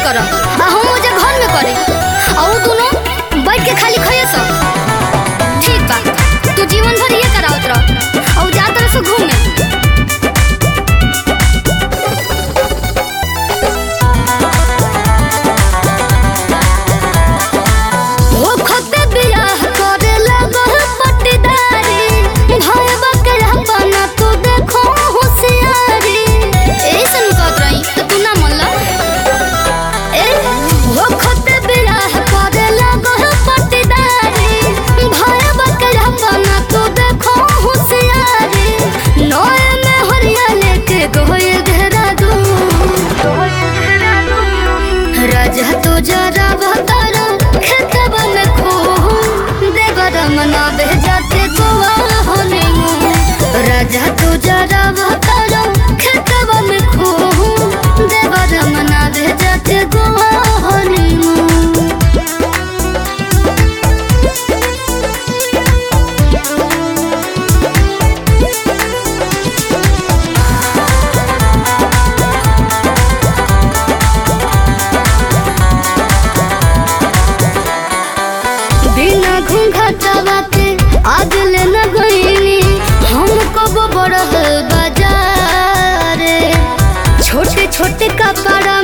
कर आ हम ओजा घर में करे आ उ दोनों बैठ के खाली खइए सब ठीक बा तू जीवन भर ये करावत रह आ उ जा तरह से घूमे ओ खते बियाह करे लगल पट्टीदारी भाई बकरा बना तू देखो होशियारी ऐसन कहत रही तो तू ना मनला ए ओ खते बियाह करे लगल पट्टीदारी भाई बकरा बना तू देखो होशियारी नोए में हरिया लेके गोए घेरा दू राजा तो जरा बहतारा खेतवा में खो देवर मना भेजाते गोवा होने राजा तो जरा बहतारा खेतवा में खो देवर मना भेजाते गोवा होने बिना घूंघटवा के आज ले न गईनी हम कब बड़हल बाजार छोटे छोटे कपड़ा